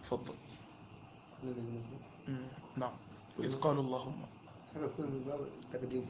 تفضل نعم وإذ قالوا اللهم هذا كله من باب التقديم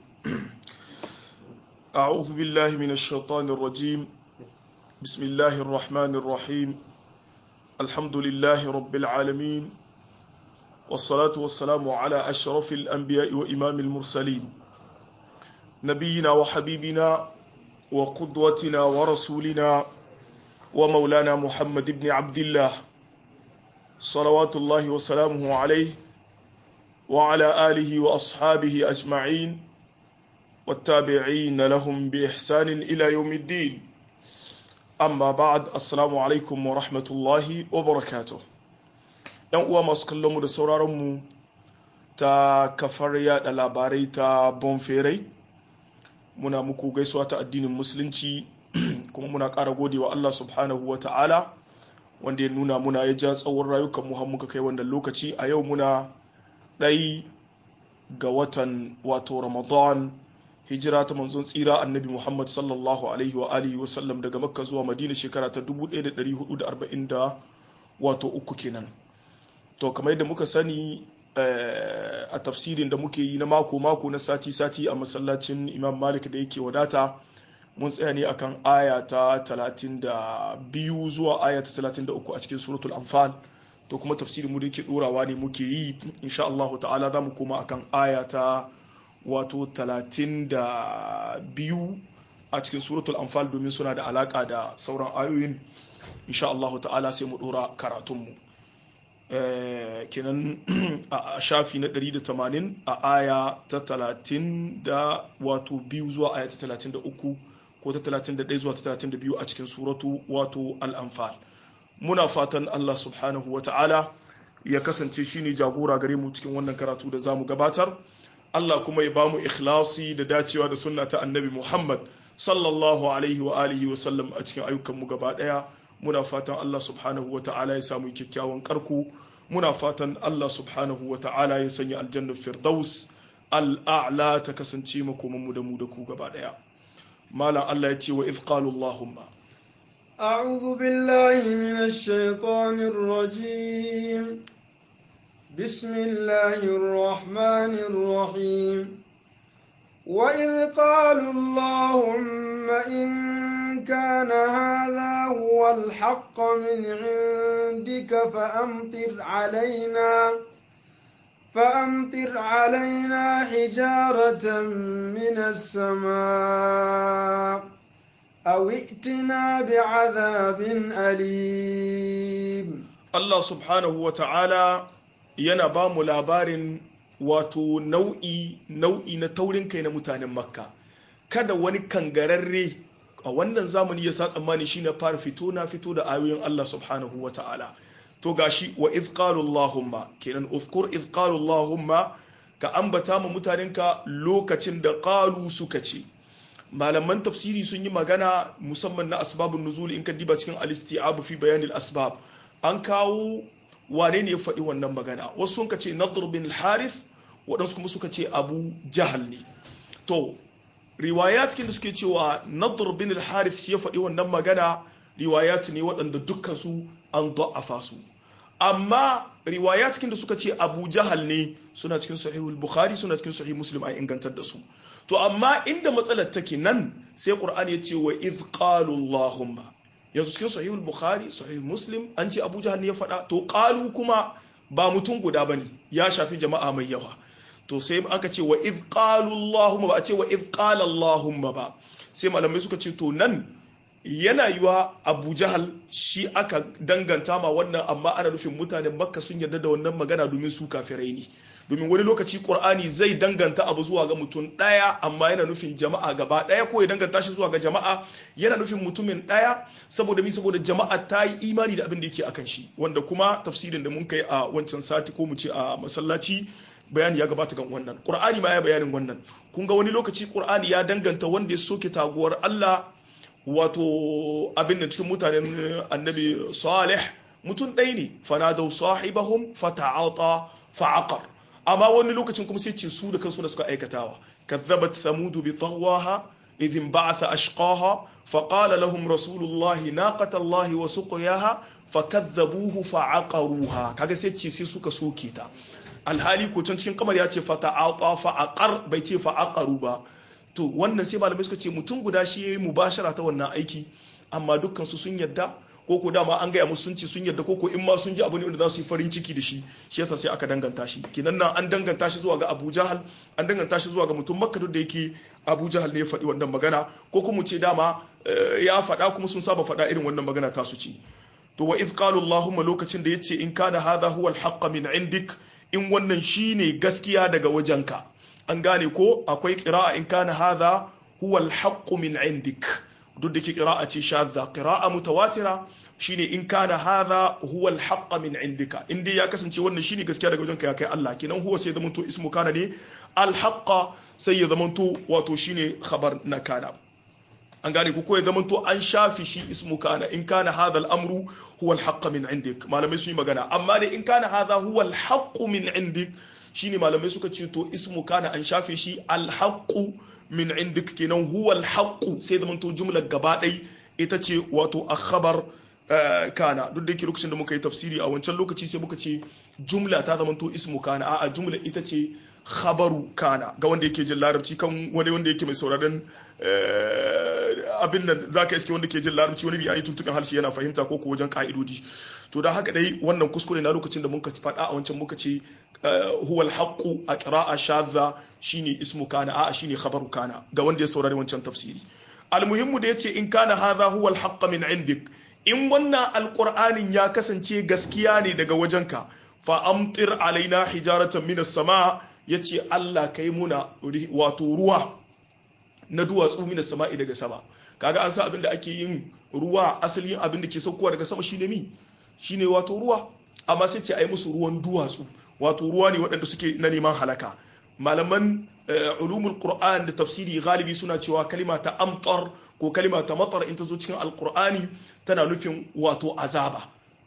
أعوذ بالله من الشيطان الرجيم بسم الله الرحمن الرحيم الحمد لله رب العالمين والصلاة والسلام على أشرف الأنبياء وإمام المرسلين نبينا وحبيبنا وقدوتنا ورسولنا ومولانا محمد بن عبد الله صلوات الله وسلامه عليه وعلى آله وأصحابه أجمعين والتابعين لهم بإحسان إلى يوم الدين amma ba'ad assalamu alaikum wa rahmatullahi wa barakatuh yan uwa masu kallon mu da sauraron mu ta kafar yada labarai ta bonferai muna muku gaisuwa ta addinin musulunci kuma muna ƙara godewa Allah subhanahu wa ta'ala wanda ya nuna muna ya ja tsawon rayukan mu har muka kai wannan lokaci a yau muna ɗai ga watan wato ramadan hijira ta manzon tsira annabi Muhammad sallallahu alaihi wa alihi wa sallam daga Makka zuwa Madina shekara ta 1440 wato uku kenan to kamar yadda muka sani a tafsirin da muke yi na mako mako na sati sati a masallacin Imam Malik da yake wadata mun tsaya ne akan aya ta 32 zuwa aya ta 33 a cikin suratul anfal to kuma tafsirin mu da yake dorawa ne muke yi insha Allah ta'ala za mu koma akan aya ta wato talatin da biyu a cikin suratul anfal domin suna da alaka da sauran ayoyin insha Allah ta'ala sai mu dora karatunmu kenan a shafi na 180 a aya ta 30 da wato biyu zuwa aya ta 33 ko ta 31 zuwa ta 32 a cikin suratu wato al-anfal muna fatan Allah subhanahu wa ta'ala ya kasance shine jagora gare mu cikin wannan karatu da zamu gabatar Allah kuma ya bamu ikhlasi da dacewa da sunna ta annabi Muhammad sallallahu alaihi wa alihi wa sallam a cikin ayyukanmu gaba daya muna fatan Allah subhanahu wa ta'ala ya samu kyakkyawan karku muna fatan Allah subhanahu wa ta'ala ya sanya aljannar firdaus al'a'la ta kasance makoman mu da mu da ku gaba daya malam Allah ya ce wa idh qalu allahumma أعوذ بالله من الشيطان الرجيم بسم الله الرحمن الرحيم وإذ قالوا اللهم إن كان هذا هو الحق من عندك فأمطر علينا فأمطر علينا حجارة من السماء أو ائتنا بعذاب أليم الله سبحانه وتعالى yana ba mu labarin wato nau'i nau'i na taurin kai na mutanen makka kada wani kangararre a wannan zamani ya sa tsammani shi na fara fito na fito da ayoyin Allah subhanahu wa ta'ala to gashi wa idh qalu allahumma kenan uzkur idh qalu allahumma ka ambata ma mutanenka lokacin da qalu suka ce malaman tafsiri sun yi magana musamman na asbabun nuzul in ka diba cikin al-isti'ab fi bayan asbab an kawo wane ne ya faɗi wannan magana wasu sun ce nadr bin harith waɗansu kuma suka ce abu jahal ne to riwayat da suke cewa nadr bin harith shi ya faɗi wannan magana riwayat ne waɗanda dukkan su an da'afa su amma riwayat da suka ce abu jahal ne suna cikin sahihul bukhari suna cikin sahih muslim an ingantar da su to amma inda matsalar take nan sai qur'ani ya ce wa idh qalu allahumma yanzu cikin sahihul bukhari sahih muslim an ce abu jahal ne ya faɗa to qalu kuma ba mutum guda bane ya shafi jama'a mai yawa to sai aka ce wa id qalu allahumma ba a ce wa id qala allahumma ba sai malamai suka ce to nan yana yiwa abu jahal shi aka danganta ma wannan amma ana nufin mutanen makka sun yarda da wannan magana domin su kafirai ne domin wani lokaci qur'ani zai danganta abu zuwa ga mutum daya amma yana nufin jama'a gaba daya ko ya danganta shi zuwa ga jama'a yana nufin mutumin daya saboda mi saboda jama'a ta yi imani da abin da yake akan shi wanda kuma tafsirin da mun kai a wancan sati ko mu ce a masallaci bayani ya gabata kan wannan qur'ani ma ya bayanin wannan kun ga wani lokaci qur'ani ya danganta wanda ya soke taguwar Allah wato abin da cikin mutanen annabi salih mutum ɗaya ne fanadau sahibahum fata'ata fa'aqar amma wani lokacin kuma sai ce su da kansu da suka aikatawa kazzabat thamud bi tagwaha idh ba'atha ashqaha faqala lahum rasulullahi naqata allahi wa suqyaha fakadzabuhu fa'aqaruha kaga sai ce sai suka soke ta alhali ko can cikin kamar ya ce fata'ata fa'aqar bai ce fa'aqaru ba to wannan sai malamai suka ce mutum guda shi yayi mubashara ta wannan aiki amma dukkan su sun yadda ko ko dama an gaya musu sun ce sun yadda ko ko in ma sun ji abu ne wanda za su yi farin ciki da shi shi yasa sai aka danganta shi kinan nan an danganta shi zuwa ga Abu Jahal an danganta shi zuwa ga mutum Makka duk da yake Abu Jahal ne ya faɗi wannan magana ko kuma ce dama ya faɗa kuma sun saba faɗa irin wannan magana ta su ce to wa idh qalu Allahumma lokacin da yace in kana hadha huwa al min indik in wannan shine gaskiya daga wajenka an gane ko akwai qira'a in kana hadha huwa al min indik duk da ke qira'a ce shadda qira'a mutawatira shine in kana hadha huwa al min indika in dai ya kasance wannan shine gaskiya daga wajenka ya kai Allah kenan huwa sai zamanto ismu kana ne al sai ya zamanto wato shine khabar na kana an gane ko ya zamanto an shafi shi ismu kana in kana hadha al-amru huwa al min indik malamai sun yi magana amma dai in kana hadha huwa al min indik shine malamai suka ce to ismu kana an shafe shi al min indik kenan huwa al sai zamanto jumlar gaba ɗai ita ce wato akhbar kana duk da yake lokacin da muka yi tafsiri a wancan lokaci sai muka ce jumla ta zamanto ismu kana a'a jumla ita ce khabaru kana ga wanda yake jin larabci kan wani wanda yake mai sauraron abin nan zaka iske wanda ke jin larabci wani biyayi tuntukan harshe yana fahimta ko ko wajen ka'idodi to da haka dai wannan kuskure na lokacin da muka faɗa a wancan muka ce huwal haqqu a qira'a shadha shine ismu kana a'a shine khabaru kana ga wanda ya saurari wancan tafsiri almuhimmu da yace in kana hadha huwal haqq min indik in wannan alqur'anin ya kasance gaskiya ne daga wajenka fa amtir alaina hijaratan minas sama yace Allah kai muna wato ruwa na duwatsu minas sama'i daga sama kaga an sa abin da ake yin ruwa asalin abin da ke saukowa daga sama shine mi shine wato ruwa amma sai ce ai musu ruwan duwatsu wato ruwa ne waɗanda suke na neman halaka malaman ulumul qur'an da tafsiri galibi suna cewa kalima ta amtar ko kalima ta matar in ta zo cikin alqur'ani tana nufin wato azaba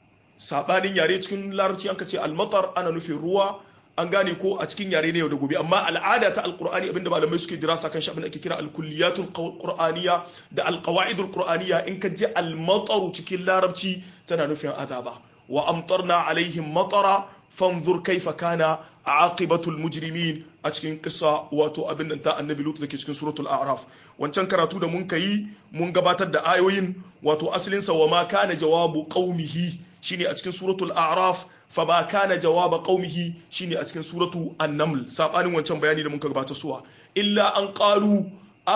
sabanin yare cikin larabci an ka ce almatar ana nufin ruwa an gane ko a cikin yare ne yau da gobe amma al'ada ta alqur'ani abinda malamai suke dirasa kan shi abin da ake kira alkulliyatul qur'aniyya da alqawaidul qur'aniyya in ka ji almataru cikin larabci tana nufin azaba wa amtarna alaihim matara fanzur kaifa kana aqibatul mujrimin a cikin kissa wato abin nan ta annabi lutu dake cikin suratul a'raf wancan karatu da mun kai mun gabatar da ayoyin wato asalin sa wa ma kana jawabu qaumihi shine a cikin suratul a'raf fa ba kana jawaba qaumihi shine a cikin suratu an-naml sabanin wancan bayani da mun gabatar suwa illa an qalu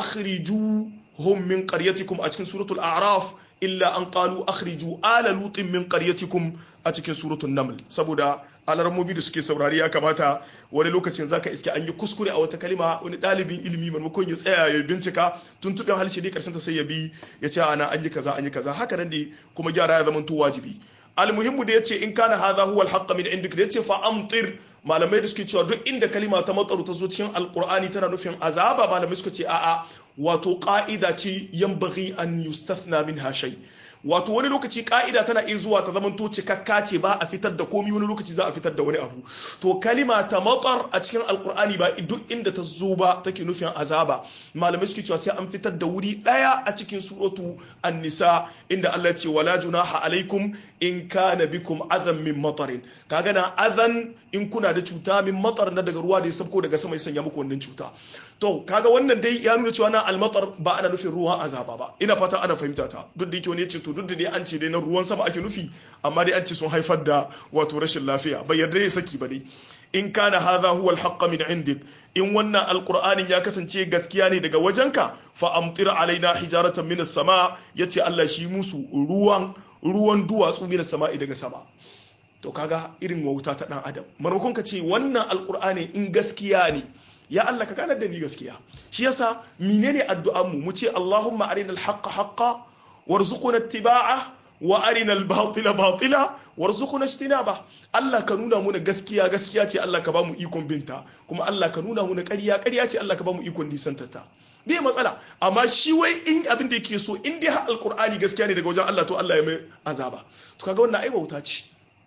akhriju hum min qaryatikum a cikin suratul a'raf illa an qalu akhriju ala lutin min qaryatikum a cikin suratul naml saboda alarmobi da suke saurari ya kamata wani lokacin zaka iske an yi kuskure a wata kalima wani dalibin ilimi maimakon ya tsaya ya bincika tuntuɓen halshe ne karshen ta sai ya bi ya ce ana an yi kaza an yi kaza haka nan ne kuma gyara ya zama to wajibi almuhimmu da yace in kana hadha huwa alhaqqa min indik da yace fa amtir malamai da suke cewa duk inda kalima ta matsaru ta zo cikin alqur'ani tana nufin azaba malamai suka ce a'a wato ka'ida ce yanbaghi an yustathna minha shay wato wani lokaci ka'ida tana iya zuwa ta zamanto cikakka ce ba a fitar da komi wani lokaci za a fitar da wani abu to kalima ta matsar a cikin alkur'ani ba duk inda ta zo ba take nufin azaba malamai suke cewa sai an fitar da wuri daya a cikin suratu an-nisa inda Allah ce wala junaha alaikum in kana bikum adhan min matarin kaga na adhan in kuna da cuta min matar na daga ruwa da ya sabko daga sama ya sanya muku wannan cuta to kaga wannan dai ya nuna cewa na almatar ba ana nufin ruwan azaba ba ina fata ana fahimta ta duk da yake wani ya ce to duk da dai an ce dai na ruwan sama ake nufi amma dai an ce sun haifar da wato rashin lafiya bai yarda ya saki ba dai in kana hadha huwa alhaqqa min indik in wannan alqur'anin ya kasance gaskiya ne daga wajenka fa amtir alaina hijaratan min as-sama yace Allah shi musu ruwan ruwan duwatsu min as-sama'i daga sama to kaga irin wauta ta dan adam maimakon ka ce wannan alqur'ani in gaskiya ne ya Allah ka ganar da ni gaskiya shi yasa menene addu'an mu mu ce Allahumma arina al-haqqa haqqa warzuqna ittiba'a wa arina al-batila batila warzuqna ijtinaba Allah ka nuna muna gaskiya gaskiya ce Allah ka ba mu ikon binta kuma Allah ka nuna muna ƙarya ƙarya ce Allah ka ba mu ikon nisantata bai matsala amma shi wai in abin da yake so in dai har alqur'ani gaskiya ne daga wajen Allah to Allah ya mai azaba to kaga wannan ai bauta ce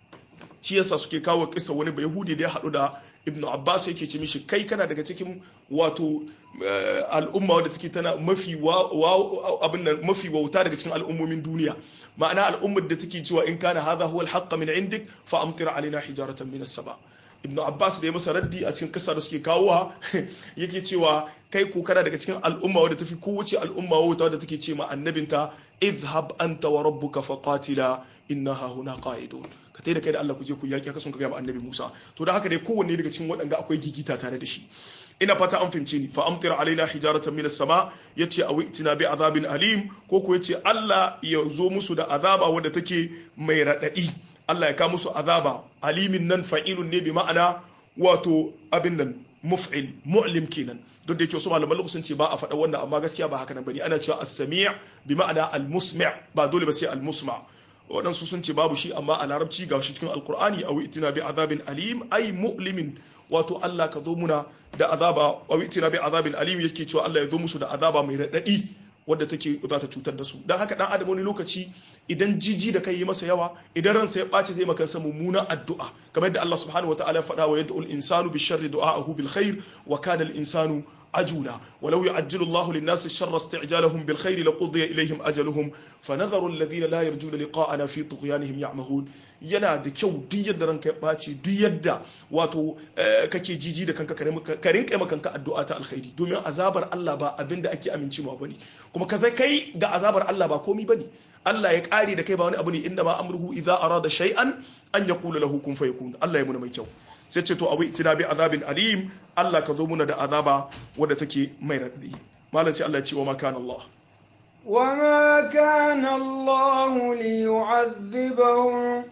shi yasa suke kawo kisa wani bai yahudi da ya haɗu da ibnu abbas yake ce mishi kai kana daga cikin wato al'umma wadda take tana mafi abin nan mafi wauta daga cikin al'ummomin duniya ma'ana al'ummar da take cewa in kana hadha huwa al min indik fa amtir alaina hijaratan min as-sama ibn abbas da ya masa raddi a cikin kasa da suke kawowa yake cewa kai ko kana daga cikin al'umma wadda tafi kowace al'umma wadda da take ce ma annabinta idhhab anta wa rabbuka faqatila innaha huna qa'idun ka tai da kai da Allah ku je ku yaki haka sun ka ga annabi Musa to da haka dai kowanne daga cikin waɗanda akwai gigita tare da shi ina fata an fahimce ni fa amtir alaina hijaratan min as-sama yace aw itina bi azabin alim ko ko yace Allah ya zo musu da azaba wadda take mai radadi Allah ya ka musu azaba alimin nan fa'ilun ne bi ma'ana wato abin nan muf'il mu'lim kenan duk da yake wasu malaman lugu sun ce ba a faɗa wannan amma gaskiya ba haka nan bane ana cewa as-sami' bi ma'ana al-musmi' ba dole ba sai al-musma' waɗansu sun ce babu shi amma a larabci ga shi cikin alkur'ani a itina bi azabin alim ai mu'limin wato Allah ka zo muna da azaba a itina bi azabin alim yake cewa Allah ya zo musu da azaba mai raɗaɗi wadda take za ta cutar da su dan haka dan adam wani lokaci idan jiji da kai yi masa yawa idan ransa ya ɓace zai makansa mummunan addu'a kamar yadda Allah subhanahu wataala ya faɗa wa yad'u al-insanu bi sharri du'a'ahu bil khair wa kana al-insanu عجولا ولو يعجل الله للناس الشر استعجالهم بالخير لقضي إليهم أجلهم فنذر الذين لا يرجون لقاءنا في طغيانهم يعمهون yana da kyau duk yadda ranka ya ɓaci duk yadda wato kake jiji da kanka ka rinka ma kanka addu'a ta alkhairi domin azabar Allah ba abin da ake amincewa bane kuma ka kai ga azabar Allah ba komi bane Allah ya kare da kai ba wani abu ne inda ma amruhu idza arada shay'an an yaqula lahu kun fayakun Allah ya muna mai kyau sai ce to abu itina bi azabin alim Allah ka zo muna da azaba wadda take mai radadi malam sai Allah ya ce wa ma kana Allah وما كان الله ليعذبهم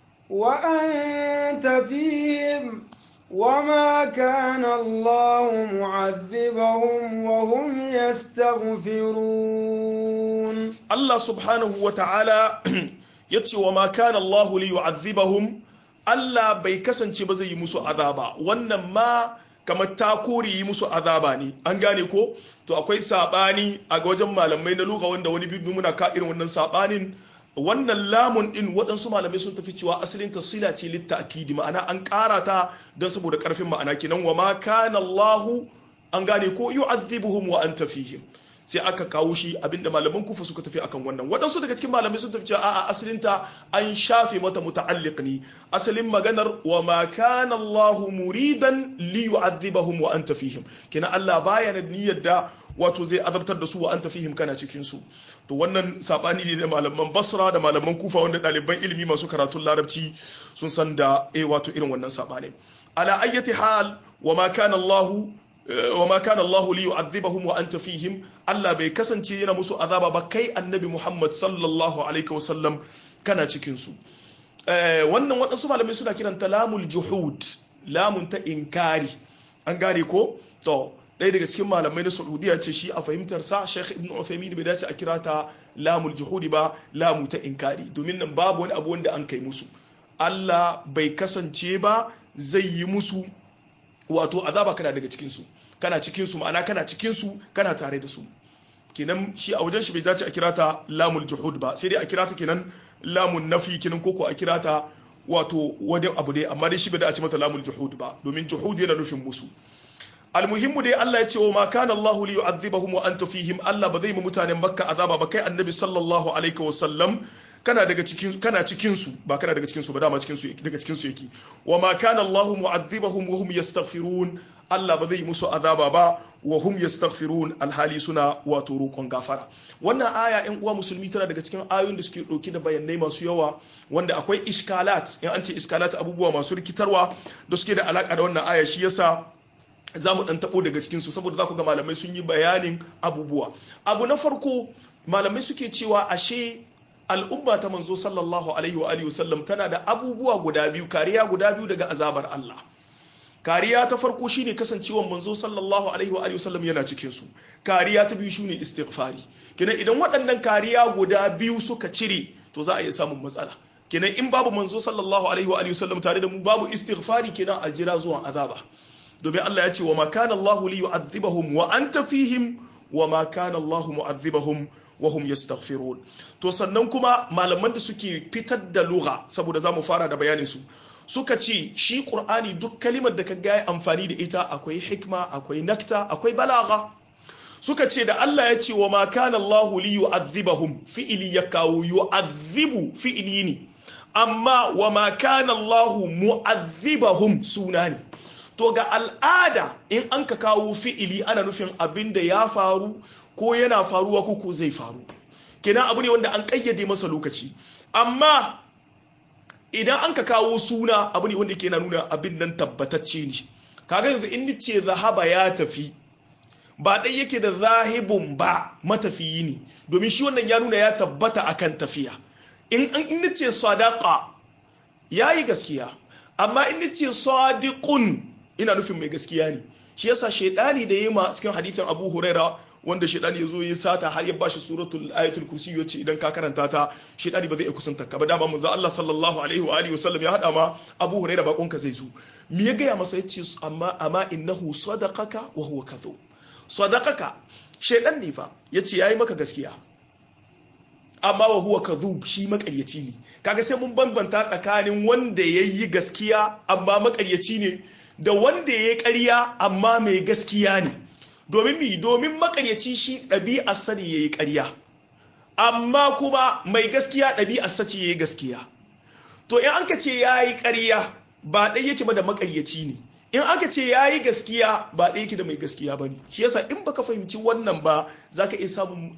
وأنت فيهم وما كان الله معذبهم وهم يستغفرون الله سبحانه وتعالى يتي وما كان الله ليعذبهم Allah bai kasance ba zai yi musu azaba wannan ma kamar ta kore yi musu azaba ne an gane ko to akwai sabani a wajen malamai na luga wanda wani bibi muna ka irin wannan sabanin wannan lamun din waɗansu malamai sun tafi cewa asalin tasila ce litta akidi ma'ana an ƙara ta don saboda ƙarfin ma'ana kenan wa ma kana Allahu an gane ko yu'adhibuhum wa anta fihim sai aka kawo shi abinda malaman kufa suka tafi akan wannan waɗansu daga cikin malamai sun tafi cewa a'a asalinta an shafe mata muta'alliq ne asalin maganar wa ma kana Allahu muridan li yu'adhibahum wa anta fihim kina Allah baya da niyyar da wato zai azabtar da su wa anta fihim kana cikin su to wannan sabani ne da malaman Basra da malaman Kufa wanda ɗaliban ilimi masu karatun Larabci sun san da eh wato irin wannan sabani ala ayyati hal wa ma kana Allahu وما كان الله ليعذبهم وانت فيهم Allah bai kasance yana musu azaba ba kai annabi Muhammad sallallahu alaihi wasallam kana cikin su wannan waɗansu malamai suna kiranta lamul juhud lamun ta inkari an gane ko to ɗaya daga cikin malamai na Saudiya ce shi a fahimtar sa Sheikh Ibn Uthaymeen bai dace a kira ta lamul juhudi ba lamu ta inkari domin nan babu wani abu wanda an kai musu Allah bai kasance ba zai yi musu wato azaba kana daga cikinsu kana cikinsu ma'ana kana cikinsu kana tare da su kenan shi a wajen shi bai dace a kira ta lamul juhud ba sai dai a kira ta kenan lamun nafi kenan koko a kira ta wato wani abu dai amma dai shi bai dace mata lamul juhud ba domin juhud yana nufin musu almuhimmu dai Allah ya ce wa ma kana Allahu li yu'adhibahum wa anta fihim Allah ba zai mu mutanen Makka azaba ba kai annabi sallallahu alaihi wa sallam kana daga cikin kana cikin su ba kana daga cikin su ba dama cikin su daga cikin su yake wa ma kana Allahu mu'adhibahum wa hum yastaghfirun Allah ba zai musu azaba ba wa hum yastaghfirun alhali suna wato roƙon gafara wannan aya ƴan uwa musulmi tana daga cikin ayoyin da suke ɗauki da bayanai masu yawa wanda akwai iskalat in an ce iskalat abubuwa masu rikitarwa da suke da alaka da wannan aya shi yasa za mu ɗan taɓo daga cikinsu saboda za ku ga malamai sun yi bayanin abubuwa abu na farko malamai suke cewa ashe al'umma ta manzo sallallahu alaihi wa alihi wasallam tana da abubuwa guda biyu kariya guda biyu daga azabar Allah kariya ta farko shine kasancewan manzo sallallahu alaihi wa alihi wasallam yana cikin su kariya ta biyu shine istighfari kenan idan waɗannan kariya guda biyu suka cire to za a iya samun matsala kenan in babu manzo sallallahu alaihi wa alihi wasallam tare da mu babu istighfari kenan a jira zuwan azaba domin Allah ya ce wa ma kana Allahu li yu'adhibahum wa anta fihim wa ma kana Allahu mu'adhibahum wa hum yastaghfirun to sannan kuma malaman da suke fitar da lugha saboda zamu fara da bayanin su suka ce shi qur'ani duk kalimar da kaga ya amfani da ita akwai hikma akwai nakta akwai balagha suka ce da Allah ya ce wa ma kana Allah li yu'adhibahum fi'ili ya kawo yu'adhibu fi'ili ne amma wa ma kana Allah mu'adhibahum suna ne to ga al'ada in an ka kawo fi'ili ana nufin abin da ya faru ko yana faruwa ko ko zai faru kenan abu ne wanda an kayyade masa lokaci amma idan an ka kawo suna abu ne wanda ke na nuna abin nan tabbatacce ne kaga yanzu in ce zahaba ya tafi ba ɗai yake da zahibun ba matafiyi ne domin shi wannan ya nuna ya tabbata akan tafiya in an in ce sadaqa yayi gaskiya amma in ce sadiqun ina nufin mai gaskiya ne shi yasa shaidani da yema cikin hadithin Abu Huraira wanda shaidani yazo ya sata har ya bashi suratul ayatul kursi yace idan ka karanta ta shaidani ba zai iya kusanta ka ba dama manzo Allah sallallahu alaihi wa alihi wasallam ya hada ma Abu Huraira bakon ka zai zo me ya gaya masa yace amma amma innahu sadaqaka wa huwa kadhub sadaqaka shaidan ne fa yace yayi maka gaskiya amma wa huwa kadhub shi makaryaci ne kaga sai mun bambanta tsakanin wanda yayi gaskiya amma makaryaci ne da wanda yayi ƙarya amma mai gaskiya ne domin mi domin makaryaci shi ɗabi'ar sani yayi ƙarya amma kuma mai gaskiya ɗabi'ar sace yayi gaskiya to in an ka ce yayi ƙarya ba ɗai yake ba da makaryaci ne in aka ce ya yi gaskiya ba ɗaya yake da mai gaskiya ba ne shi yasa in baka fahimci wannan ba za ka iya samun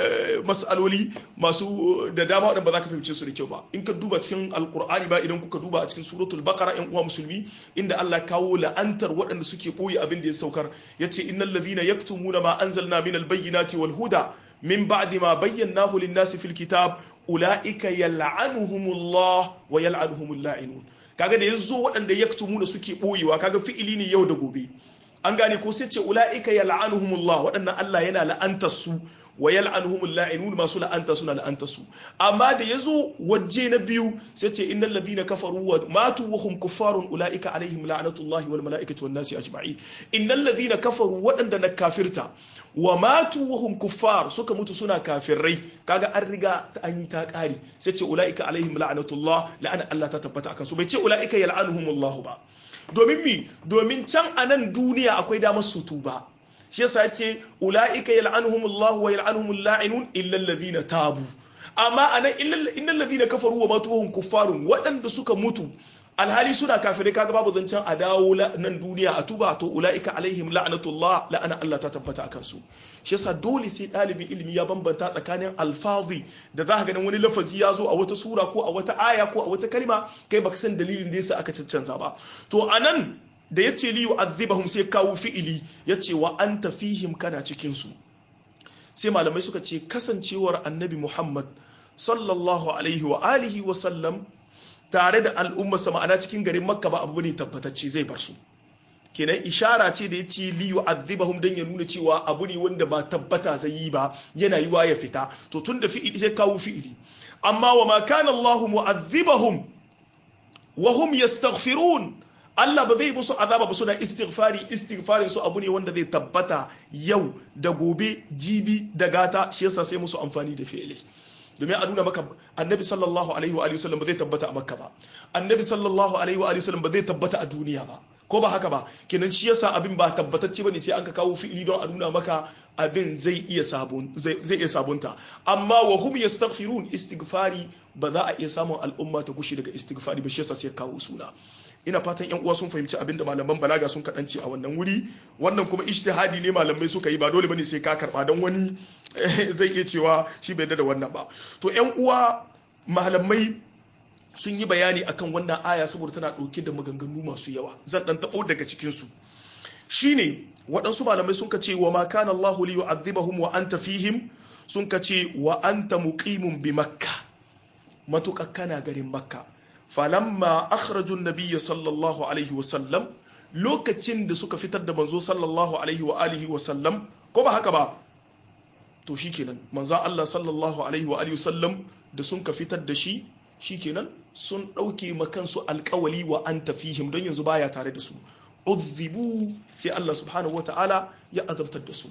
matsaloli masu da dama waɗanda ba za ka fahimce su da kyau ba in ka duba cikin alkur'ani ba idan kuka duba a cikin suratul baqara yan uwa musulmi inda Allah kawo la'antar waɗanda suke ɓoye abin da ya saukar yace innal ladhina yaktumuna ma anzalna minal bayyinati wal huda min ba'di ma bayyanahu lin-nasi fil kitab ulaika yal'anuhumullah wa yal'anuhumul la'inun kaga da yazo waɗanda yaktumuna suke boyewa kaga fi'ili ne yau da gobe an gane ko sai ce ulaika yal'anuhumullah waɗannan Allah yana la'antar su wa yal'anuhumul la'inun masu la'anta suna la'antar su amma da yazo waje na biyu sai ce innal ladhina kafaru wa matu wa hum kuffarun ulaika alaihim la'natullahi wal mala'ikati wan nasi ajma'in innal ladhina kafaru waɗanda na kafirta wa matu wa hum kuffar suka mutu suna kafirai kaga an riga an yi ta kari sai ce ulaika alaihim la'natullah la'ana Allah ta tabbata akan su bai ce ulaika yal'anuhumullah ba domin mi domin can a nan duniya akwai damar su tuba shi yasa ce ulaika yal'anuhumullah wa yal'anuhumul la'inun illa alladhina tabu amma anan innal ladhina kafaru wa matu wa hum kuffarun waɗanda suka mutu alhali suna kafirai kaga babu zancen a dawo nan duniya a tuba to ula'ika alaihim la'anatullah la'ana Allah ta tabbata akan su shi yasa dole sai ɗalibin ilimi ya bambanta tsakanin alfazi da za ka ganin wani lafazi ya zo a wata sura ko a wata aya ko a wata kalma kai baka san dalilin da yasa aka cancanza ba to anan da yace li yu'adhibahum sai kawo fi'ili yace wa anta fihim kana cikin su sai malamai suka ce kasancewar annabi Muhammad sallallahu alaihi wa alihi wa sallam tare da al'ummarsa ma'ana cikin garin makka ba abu ne tabbatacce zai bar su kenan ishara ce da ya ce li yu'adhibahum dan ya nuna cewa abu ne wanda ba tabbata zai yi ba yana yiwa ya fita to tun da fi'ili sai kawo fi'ili amma wa ma kana Allahu mu'adhibahum wa hum yastaghfirun Allah ba zai musu azaba ba suna istighfari istighfarin su abu ne wanda zai tabbata yau da gobe jibi da gata shi yasa sai musu amfani da fi'ili domin a nuna maka annabi sallallahu alaihi wa sallam ba zai tabbata a makka ba annabi sallallahu alaihi wa sallam ba zai tabbata a duniya ba ko ba haka ba kenan shi yasa abin ba tabbatacce bane sai an ka kawo fi'ili don a nuna maka abin zai iya sabon zai iya sabunta amma wa hum yastaghfirun istighfari ba za a iya samun al'umma ta gushi daga istighfari ba shi yasa sai kawo suna ina fatan yan uwa sun fahimci abin da malaman balaga sun kaɗance a wannan wuri wannan kuma ijtihadi ne malamai suka yi ba dole bane sai ka karba don wani zai iya cewa shi bai da wannan ba to yan uwa malamai sun yi bayani akan wannan aya saboda tana ɗauke da maganganu masu yawa zan ɗan taɓo daga cikinsu shine waɗansu malamai sun ce wa ma kana Allah li yu'adhibahum wa anta fihim sun ce wa anta muqimun bi makka matuƙa kana garin makka falamma akhraju nabiyya sallallahu alaihi wa sallam lokacin da suka fitar da manzo sallallahu alaihi wa alihi wa sallam ko ba haka ba to shikenan manzo Allah sallallahu alaihi wa alihi wa sallam da sun ka fitar da shi shikenan sun ɗauke makansu alkawali wa an tafihim don yanzu baya tare da su udhibu sai Allah subhanahu wata'ala ya azabtar da su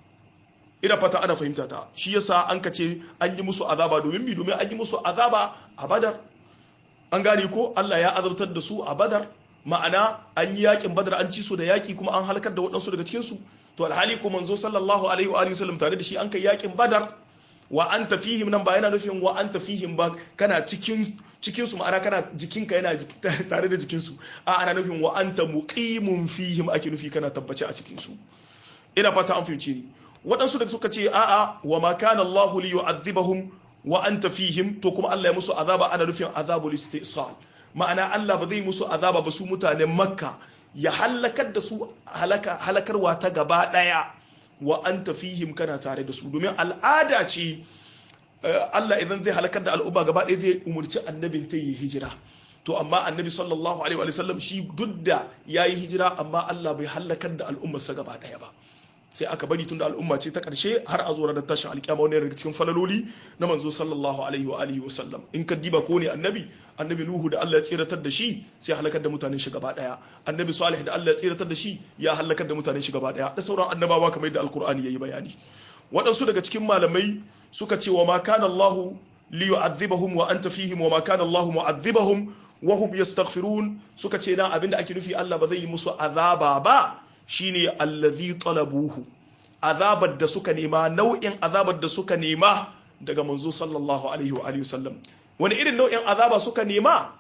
ina fata ana fahimta ta shi yasa an ka ce an yi musu azaba domin mi domin an yi musu azaba a badar an gane ko Allah ya azabtar da su a badar ma'ana an yi yakin badar an ci su da yaki kuma an halakar da waɗansu daga cikin su to alhali ko manzo sallallahu alaihi wa alihi wasallam tare da shi an kai yakin badar wa anta fihim nan ba yana nufin wa anta fihim ba kana cikin cikin su ma'ana kana jikinka yana tare da jikin su a ana nufin wa anta muqimun fihim ake nufi kana tabbace a cikin su ina fata an fahimci ni waɗansu da suka ce a'a wa ma kana Allahu li yu'adhibahum wa anta fihim to kuma Allah ya musu azaba ana nufin azabul istisal ma'ana Allah ba zai musu azaba ba su mutanen Makka ya halakar da su halaka halakarwa ta gaba daya wa anta fihim kana tare da su domin al'ada ce Allah idan zai halakar da al'umma gaba ɗaya zai umurci annabin ta yi hijira to amma annabi sallallahu alaihi wa sallam shi duk da yayi hijira amma Allah bai halakar da al'ummarsa gaba ɗaya ba sai aka bari tun da al'umma ce ta ƙarshe har a zo da tashin alƙiyama wani daga cikin falaloli na manzo sallallahu alaihi wa alihi wa sallam in ka diba ko ne annabi annabi nuhu da Allah ya tsiratar da shi sai halakar da mutanen shi gaba daya annabi salih da Allah ya tsiratar da shi ya halakar da mutanen shi gaba daya da sauran annabawa kamar yadda alqur'ani yayi bayani waɗansu daga cikin malamai suka ce wa ma kana Allah li yu'adhibahum wa anta fihim wa ma kana Allah mu'adhibahum wa hum yastaghfirun suka ce dan abinda ake nufi Allah ba zai yi musu azaba ba shine allazi talabuhu azabar da suka nema nau'in azabar da suka nema daga manzo sallallahu alaihi wa alihi wasallam wani irin nau'in azaba suka nema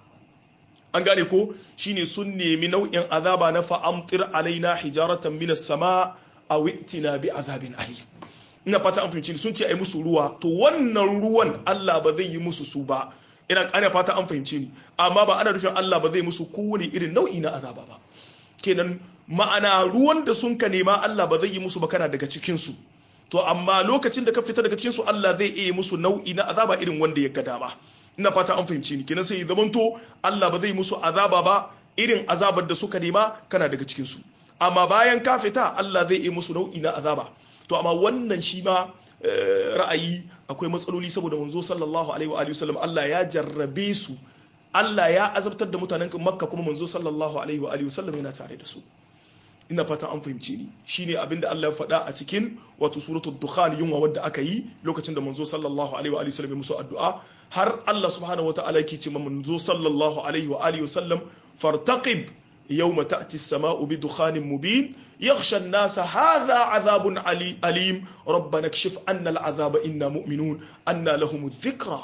an gane ko shine sun nemi nau'in azaba na fa'amtir alaina hijaratan minas sama aw itina bi azabin ali ina fata an fahimci sun ce ai musu ruwa to wannan ruwan Allah ba zai yi musu su ba ina ana fata an fahimci ni amma ba ana nufin Allah ba zai musu kowane irin nau'i na azaba ba kenan ma'ana ruwan da sun ka nema Allah ba zai yi musu ba kana daga cikin su to amma lokacin da ka fita daga cikin su Allah zai iya musu nau'i na azaba irin wanda ya ga dama ina fata an fahimci ni kenan sai ya zamanto Allah ba zai musu azaba ba irin azabar da suka nema kana daga cikin su amma bayan ka fita Allah zai iya musu nau'i na azaba to amma wannan shi ma ra'ayi akwai matsaloli saboda manzo sallallahu alaihi wa alihi wasallam Allah ya jarrabe su Allah ya azabtar da mutanen Makka kuma manzo sallallahu alaihi wa alihi wasallam yana tare da su ina fata an fahimci ni shine abinda Allah ya faɗa a cikin wato suratul dukhan yunwa wadda aka yi lokacin da manzo sallallahu alaihi wa alihi wasallam ya musu addu'a har Allah subhanahu wataala yake ce manzo sallallahu alaihi wa alihi wasallam fartaqib يوم تأتي السماء بدخان مبين يغشى الناس هذا عذاب علي أليم ربنا اكشف عنا العذاب إنا مؤمنون أنا لهم الذكرى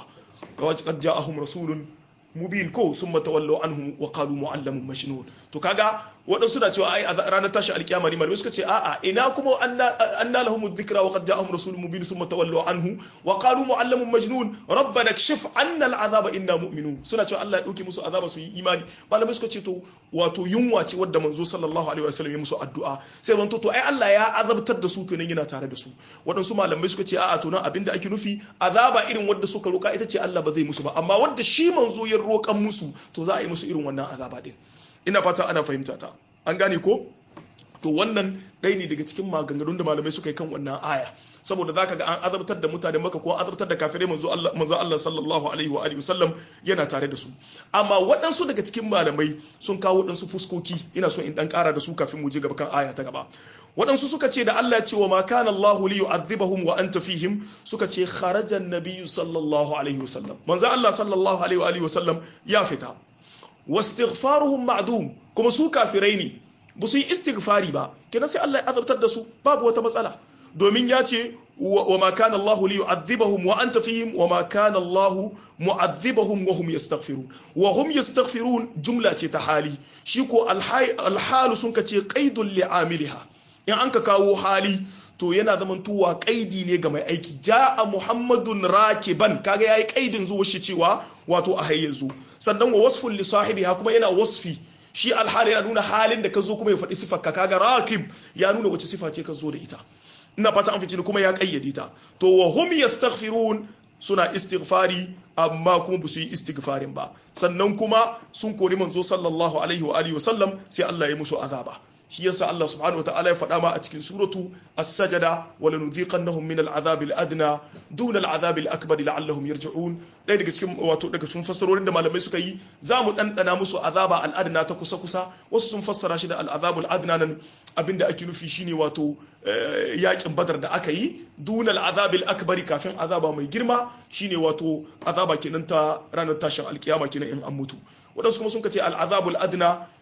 وقد جاءهم رسول mubin ko sun matawallo anhu wa qalu muallamun majnun to kaga wadansu na cewa ai a ranar tashi alkiyama ne malamai suka ce a'a ina kuma anna lahum dhikra wa qad ja'ahum rasulun mubin sun matawallo anhu wa qalu muallamun majnun rabbana kshif anna al'azaba inna mu'minun suna cewa Allah ya dauke musu azaba su yi imani malamai suka ce to wato yunwa ce wadda manzo sallallahu alaihi wasallam ya musu addu'a sai wanto to ai Allah ya azabtar da su kenan yana tare da su wadansu malamai suka ce a'a to nan abinda ake nufi azaba irin wadda suka roka ita ce Allah ba zai musu ba amma wadda shi manzo ya roƙan musu to za a yi musu irin wannan azaba din ina fata ana fahimta ta an gane ko to wannan ɗaya ne daga cikin maganganun da malamai suka yi kan wannan aya saboda zaka ga an azabtar da mutane maka ko azabtar da kafirai manzo Allah manzo Allah sallallahu alaihi wa alihi wasallam yana tare da su amma waɗansu daga cikin malamai sun kawo waɗansu fuskoki ina so in dan ƙara da su kafin mu je gaba kan aya ta gaba waɗansu suka ce da Allah ya ce wa ma kana Allahu li yu'adhibahum wa anta fihim suka ce kharaja an-nabiyyu sallallahu alaihi wasallam manzo Allah sallallahu alaihi wa alihi wasallam ya fita wastighfaruhum ma'dum kuma su kafirai ne ba su yi istighfari ba kenan sai Allah ya azabtar da su babu wata matsala domin ya ce wa ma kana Allah li yu'adhibahum wa anta fihim wa ma kana Allah mu'adhibahum wa hum yastaghfirun wa hum yastaghfirun jumla ce ta hali shi ko alhalu sun ka ce qaidul li'amiliha in an ka kawo hali to yana zaman tuwa kaidi ne ga mai aiki ja'a muhammadun rakiban kaga yayi kaidin zuwa shi cewa wato a hayyanzu sannan wa wasfun li sahibiha kuma yana wasfi shi alhali yana nuna halin da ka zo kuma ya faɗi sifar ka kaga rakib ya nuna wace sifa ce ka zo da ita ina fata an fice kuma ya kayyade ta to wa hum yastaghfirun suna istighfari amma kuma ba su yi istighfarin ba sannan kuma sun kori manzo sallallahu alaihi wa alihi wa sallam sai Allah ya musu azaba shi yasa Allah subhanahu wataala ya faɗa ma a cikin suratu as-sajada wa lanudhiqannahum min al-'adhab al-adna dun al-'adhab al-akbar la'allahum yarji'un dai daga cikin wato daga cikin fassarorin da malamai suka yi za mu dandana musu azaba al-adna ta kusa kusa wasu sun fassara shi da al-'adhab al-adna nan abinda ake nufi shine wato yakin badar da aka yi dun al-'adhab al-akbar kafin azaba mai girma shine wato azaba kenan ta ranar tashin alkiyama kenan in an mutu wadansu kuma sun ce al-'adhab al-adna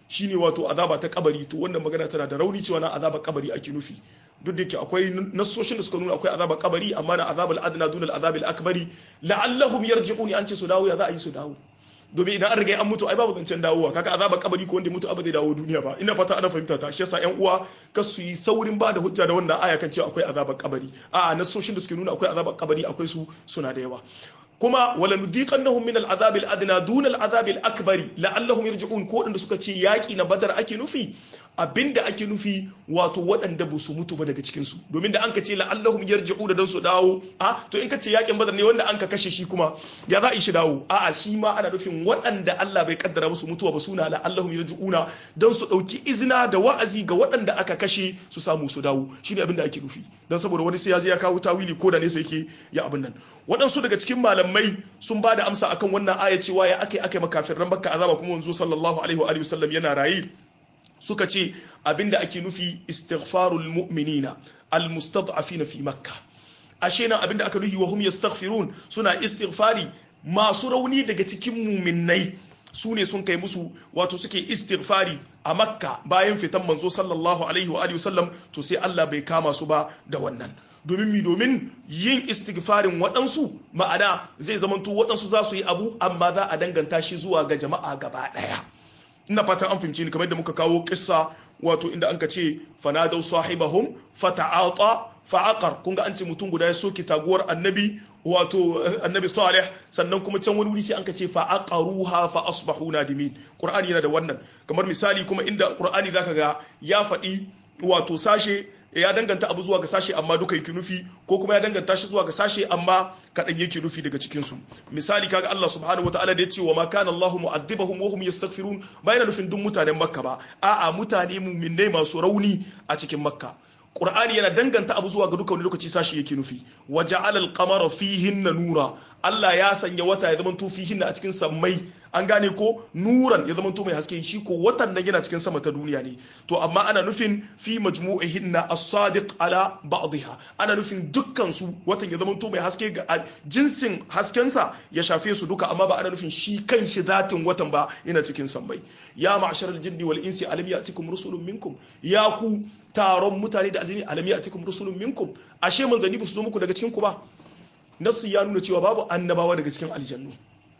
shine wato azaba ta kabari to wannan magana tana da rauni cewa na azaba kabari ake nufi duk da yake akwai nassoshin da suka nuna akwai azaba kabari amma na azabul adna dun al azabil akbari la'allahum yarji'un an ce su dawo ya za a yi su dawo domin idan an riga an mutu ai babu zancen dawowa kaga azaba kabari ko wanda mutu abu zai dawo duniya ba ina fata ana fahimta ta shi yasa yan uwa ka su yi saurin ba da hujja da wannan aya kan cewa akwai azaba kabari a nassoshin da suke nuna akwai azaba kabari akwai su suna da yawa kuma wala nudiqannahum min al'azab al'adna dun al'azab al'akbari la'allahum yarji'un ko wadanda suka ce yaki na badar ake nufi abinda ake nufi wato waɗanda ba su mutu ba daga cikin su domin da an ka ce la'allahum yarji'u da dan su dawo a to in ka ce yakin badar ne wanda an ka kashe shi kuma ya za a yi shi dawo a a shi ma ana nufin waɗanda Allah bai kaddara musu mutuwa ba suna la'allahum yarji'una dan su dauki izina da wa'azi ga waɗanda aka kashe su samu su dawo shine abinda ake nufi dan saboda wani sai ya je ya kawo tawili ko da ne sai yake ya abin nan waɗansu daga cikin malamai sun ba da amsa akan wannan aya cewa ya akai akai makafirran bakka azaba kuma wanzu sallallahu alaihi wa alihi wasallam yana rayi suka ce abinda ake nufi istighfarul mu'minina almustad'afina fi makka ashe nan abinda aka nufi wa hum yastaghfirun suna istighfari masu rauni daga cikin muminnai su ne sun kai musu wato suke istighfari a makka bayan fitan manzo sallallahu alaihi wa alihi wasallam to sai Allah bai kama su ba da wannan domin mi domin yin istighfarin waɗansu ma'ana zai zamanto waɗansu za su yi abu amma za a danganta shi zuwa ga jama'a gaba ɗaya ina fatan an fahimci ni kamar da muka kawo kissa wato inda anka ce fanadau sahibahum fata'ata fa'aqar kun ga an ce mutum guda ya soke taguwar annabi wato annabi salih sannan kuma can wani wuri sai anka ce fa'aqaruha fa asbahu nadimin qur'ani yana da wannan kamar misali kuma inda qur'ani zaka ga ya faɗi wato sashe ya danganta abu zuwa ga sashe amma duka yake nufi ko kuma ya danganta shi zuwa ga sashe amma kaɗan yake nufi daga cikin su misali kaga Allah subhanahu wataala da ya ce wa ma kana Allah mu'addibahum wa hum yastaghfirun ba yana nufin duk mutanen Makka ba a'a mutane mu'minnai masu rauni a cikin Makka Qur'ani yana danganta abu zuwa ga duka wani lokaci sashi yake nufi wa ja'ala al-qamara fihinna nura Allah ya sanya wata ya zama to fihinna a cikin sammai an gane ko nuran ya zama to mai haske shi ko watan nan yana cikin sama ta duniya ne to amma ana nufin fi majmu'ihinna as-sadiq ala ba'dihha ana nufin dukkan su watan ya zama to mai haske ga jinsin haskensa ya shafe su duka amma ba ana nufin shi kan shi zatin watan ba yana cikin sammai ya ma'sharal jinni wal insi alam ya'tikum rusulun minkum ya ku taron mutane da aljini alam ya'tikum rusulun minkum ashe manzanni ba su zo muku daga cikin ku ba nasu ya nuna cewa babu annabawa daga cikin aljannu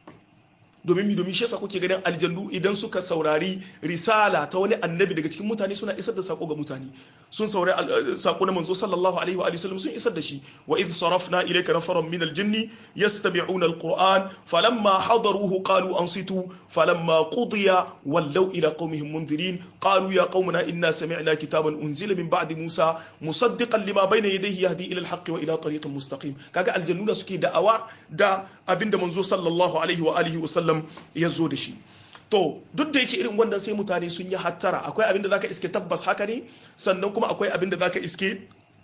domin mi domin shi yasa kuke ganin aljannu idan suka saurari risala ta wani annabi daga cikin mutane suna isar da sako ga mutane sun saurari sako na manzo sallallahu alaihi wa alihi wasallam sun isar da shi wa idh sarafna ilayka nafaran min aljinni yastami'una alquran falamma hadaruhu qalu ansitu falamma qudiya wallaw ila qaumihim mundirin qalu ya qaumana inna sami'na kitaban unzila min ba'di musa musaddiqan lima bayna yadayhi yahdi ila alhaqqi wa ila tariqin mustaqim kaga aljannu da suke da'awa da abinda manzo sallallahu alaihi wa alihi wasallam ya zo da shi to duk da yake irin wannan sai mutane sun yi hattara akwai abin da zaka iske tabbas haka ne sannan kuma akwai abin da zaka iske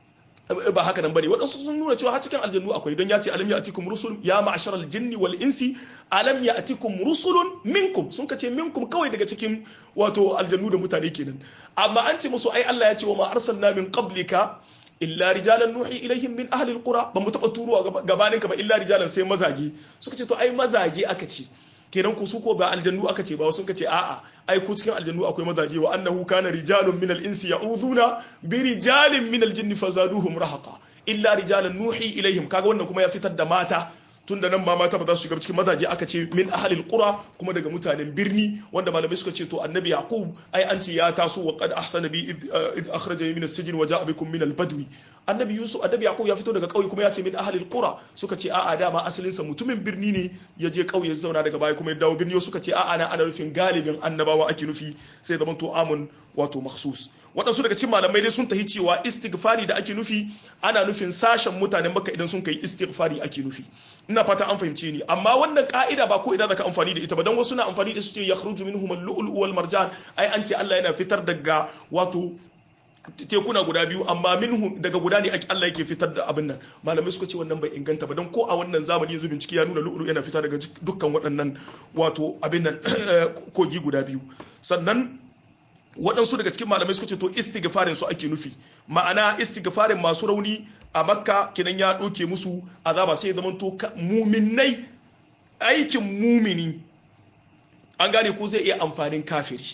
ba haka nan bane waɗansu sun nuna cewa har cikin aljannu akwai don ya ce alam ya'tikum rusul ya ma'ashar aljinni wal insi alam ya'tikum rusulun minkum sun kace minkum kawai daga cikin wato aljannu da mutane kenan amma an ce musu ai Allah ya ce wa ma arsalna min qablika illa rijalan nuhi ilaihim min ahli alqura ba mu taba turuwa gabanin ka ba illa rijalan sai mazaje suka ce to ai mazaje aka ce kenan ku su ko ba aljannu aka ce ba wasu ka ce a'a ai ku cikin aljannu akwai mazaje wa annahu kana rijalun min al-insi ya'udhuna bi rijalin min al-jinni fazaduhum rahaqa illa rijalan nuhi ilaihim kaga wannan kuma ya fitar da mata tun da nan ma mata ba za su shiga cikin mazaje aka ce min ahalil qura kuma daga mutanen birni wanda malamai suka ce to annabi yaqub ai an ce ya taso wa qad ahsana bi id akhrajani min as-sijn wa ja'a bikum min al-badwi annabi yusuf annabi yaqub ya fito daga kauye kuma ya ce min ahalil qura suka ce a'a dama asalin sa mutumin birni ne ya je kauye ya zauna daga baya kuma ya dawo birni suka ce a'a na ana nufin galibin annabawa ake nufi sai zaman to amun wato makhsus waɗansu daga cikin malamai dai sun tahi cewa istighfari da ake nufi ana nufin sashen mutanen maka idan sun kai istighfari ake nufi ina fata an fahimce ni amma wannan ka'ida ba ko idan zaka amfani da ita ba dan wasu na amfani da su ce yakhruju minhum al-lu'lu wal marjan ai an ce Allah yana fitar daga wato tekuna guda biyu amma minhu daga guda ne Allah yake fitar da abin nan malamai suka ce wannan bai inganta ba don ko a wannan zamani yanzu bincike ya nuna lu'ulu yana fita daga dukkan waɗannan wato abin nan kogi guda biyu sannan waɗansu daga cikin malamai suka ce to istighfarin su ake nufi ma'ana istighfarin masu rauni a makka kinan ya ɗauke musu azaba sai ya zama to muminai aikin mumini an gane ko zai iya amfanin kafiri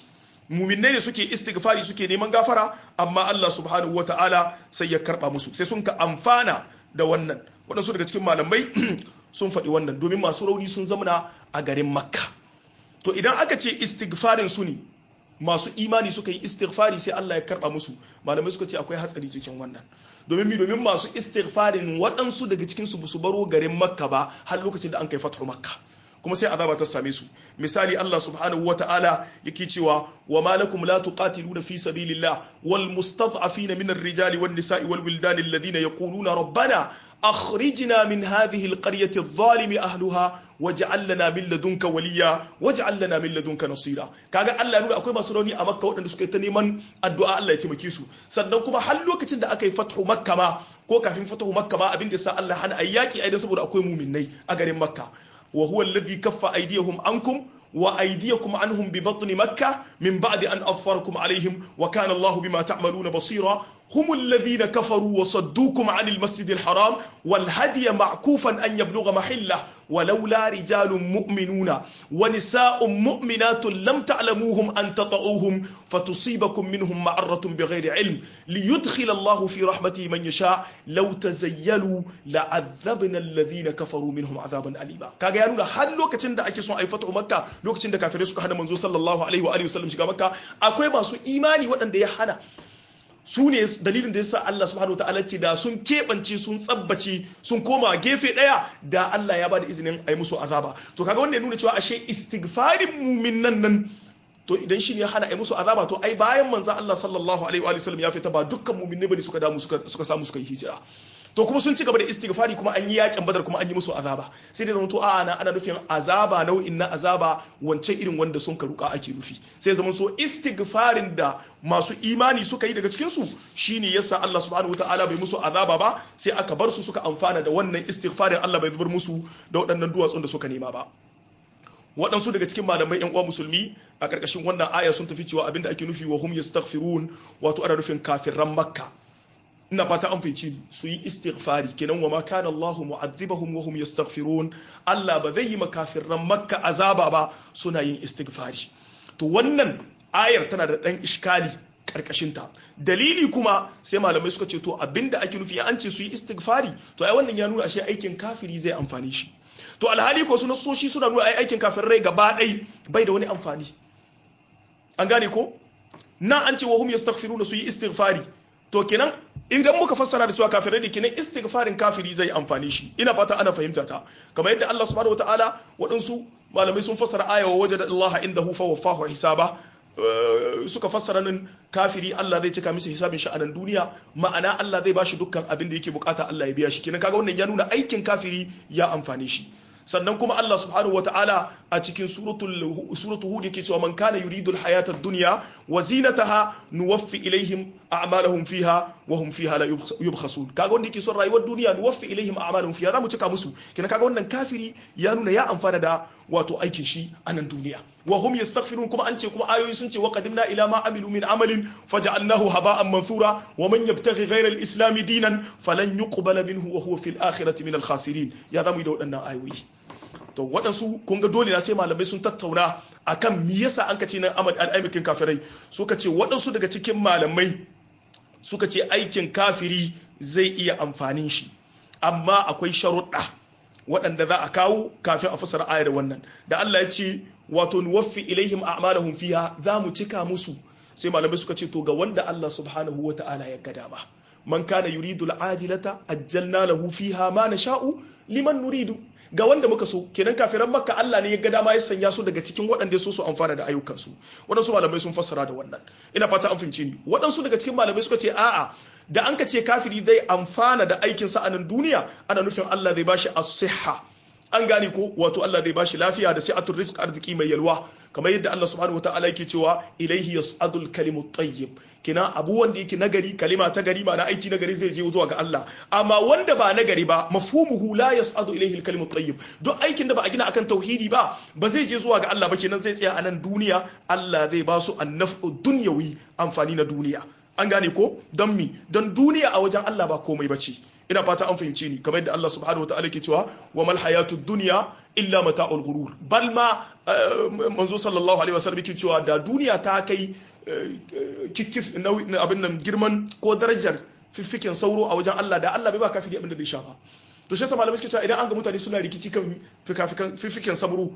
muminai ne suke istighfari suke neman gafara amma Allah subhanahu wata'ala sai ya karba musu sai sun ka amfana da wannan waɗansu daga cikin malamai sun faɗi wannan domin masu rauni sun zamana a garin makka to idan aka ce istighfarin su ne masu imani suka yi istighfari sai Allah ya karba musu malamai suka ce akwai hatsari cikin wannan domin mi domin masu istighfarin waɗansu daga cikin su su baro garin makka ba har lokacin da an kai fatu makka kuma sai azaba ta same su misali Allah subhanahu wata'ala yake cewa wa malakum la tuqatiluna fi sabilillah wal mustad'afina min ar-rijali wan nisa'i wal wildani alladhina yaquluna rabbana akhrijna min hadhihi al-qaryati adh-dhalimi ahliha waj'al lana min ladunka waliya waj'al lana min ladunka nasira kaga Allah ya nuna akwai masu rauni a Makka waɗanda suka yi ta neman addu'a Allah ya taimake su sannan kuma har lokacin da aka yi fathu Makka ma ko kafin fathu Makka ma abin da sa Allah hana ayyaki ai saboda akwai mu'minnai a garin Makka وهو الذي كف أيديهم عنكم وأيديكم عنهم ببطن مكة من بعد أن أظفركم عليهم وكان الله بما تعملون بصيرا هم الذين كفروا وصدوكم عن المسجد الحرام والهدي معكوفا أن يبلغ محله ولولا رجال مؤمنون ونساء مؤمنات لم تعلموهم أن تطعوهم فتصيبكم منهم معرة بغير علم ليدخل الله في رحمته من يشاء لو تزيلوا لعذبنا الذين كفروا منهم عذابا أليما كاغا يانونا هل لوكacin da ake son ai fatu makka lokacin da kafirai suka hana manzo sallallahu alaihi wa alihi wasallam shiga makka akwai masu imani waɗanda ya hana su ne dalilin da yasa Allah subhanahu wataala ce da sun keɓance sun tsabbace sun koma gefe ɗaya da Allah ya bada izinin a yi musu azaba to kaga wannan ya nuna cewa ashe istighfarin muminan nan to idan shi ne hana a yi musu azaba to ai bayan manzan Allah sallallahu alaihi wa sallam ya fita ba dukkan muminai bane suka damu suka samu suka yi hijira to kuma sun ci gaba da istighfari kuma an yi yakin badar kuma an yi musu azaba sai dai zama to a'a na ana nufin azaba nau'in na azaba wancan irin wanda sun karuka ake nufi sai zama so istighfarin da masu imani suka yi daga cikin su shine yasa Allah subhanahu wataala bai musu azaba ba sai aka bar su suka amfana da wannan istighfarin Allah bai zubar musu da waɗannan duwatsun da suka nema ba waɗansu daga cikin malamai yan uwa musulmi a ƙarƙashin wannan aya sun tafi cewa abinda ake nufi wa hum yastaghfirun wato ana nufin kafirran makka ina fata an fahimci ni su yi istighfari kenan wa ma kana Allahu mu'adhibahum wa hum yastaghfirun Allah ba zai yi makafirran makka azaba ba suna yin istighfari to wannan ayar tana da dan iskali karkashin ta dalili kuma sai malamai suka ce to abinda ake nufi an ce su yi istighfari to ai wannan ya nuna ashe aikin kafiri zai amfani shi to alhali ko su nasoshi suna nuna ai aikin kafirai gaba ɗai bai da wani amfani an gane ko na an ce wa hum yastaghfiruna su yi istighfari to kenan idan muka fassara da cewa kafirai da kenan istighfarin kafiri zai amfani shi ina fata ana fahimta ta kamar yadda Allah subhanahu wataala waɗansu malamai sun fassara aya wa wajada Allah indahu fa waffahu hisaba suka fassara nan kafiri Allah zai cika masa hisabin shi a nan duniya ma'ana Allah zai bashi dukkan abin da yake bukata Allah ya biya shi kenan kaga wannan ya nuna aikin kafiri ya amfane shi sannan kuma Allah subhanahu wa ta'ala a cikin suratul hud yake cewa man kana yuridul hayata dunya wa zinataha nuwaffi ilaihim a'malahum fiha wa hum fiha la yubkhasun kaga wanda yake son rayuwar duniya nuwaffi ilaihim a'malahum fiha zamu cika musu kina kaga wannan kafiri ya nuna ya amfana da wato aikin shi a nan duniya wa hum yastaghfirun kuma an ce kuma ayoyi sun ce wa qadimna ila ma amilu min amalin faj'alnahu haba'an mansura wa man yabtaghi ghayra al-islam dinan falan yuqbala minhu wa huwa fil akhirati min al-khasirin ya zamu yi da waɗannan ayoyi to waɗansu kun ga dole na sai malamai sun tattauna akan me yasa an kace nan al'aimakin kafirai suka ce waɗansu daga cikin malamai suka ce aikin kafiri zai iya amfanin shi amma akwai sharuɗa waɗanda za a kawo kafin a fasara ayar wannan da Allah ya ce wato nuwaffi ilaihim a'malahum fiha za mu cika musu sai malamai suka ce to ga wanda Allah subhanahu wata'ala ya ga dama man kana yuridu al'ajilata ajjalna lahu fiha ma nasha'u liman nuridu ga wanda muka so kenan kafiran makka Allah ne ya ga dama ya sanya su daga cikin waɗanda ya so su amfana da ayyukansu waɗansu malamai sun fassara da wannan ina fata an fahimci ni waɗansu daga cikin malamai suka ce a'a da an ka ce kafiri zai amfana da aikinsa a nan duniya ana nufin Allah zai bashi as-sihha an gane ko wato Allah zai bashi lafiya da sai'atul rizq arziki mai yalwa kamar yadda Allah subhanahu wataala yake cewa ilaihi yas'adul kalimut tayyib kina abu wanda yake nagari kalima ta gari ma na aiki nagari zai je zuwa ga Allah amma wanda ba nagari ba mafhumuhu la yas'adu ilaihi al-kalimut tayyib duk aikin da ba a gina akan tauhidi ba ba zai je zuwa ga Allah ba kenan zai tsaya a nan duniya Allah zai ba su annaf'u dunyawi amfani na duniya an gane ko don mi don duniya a wajen Allah ba komai bace ina fata an fahimce ni kamar yadda Allah subhanahu wataala ke cewa wa mal hayatud dunya illa mata'ul ghurur bal ma manzo sallallahu alaihi wasallam ke cewa da duniya ta kai kikkif abin nan girman ko darajar fiffiken sauro a wajen Allah da Allah bai ba kafiri abin da zai shafa to shi yasa malamai suke cewa idan an ga mutane suna rikici kan fiffiken sabro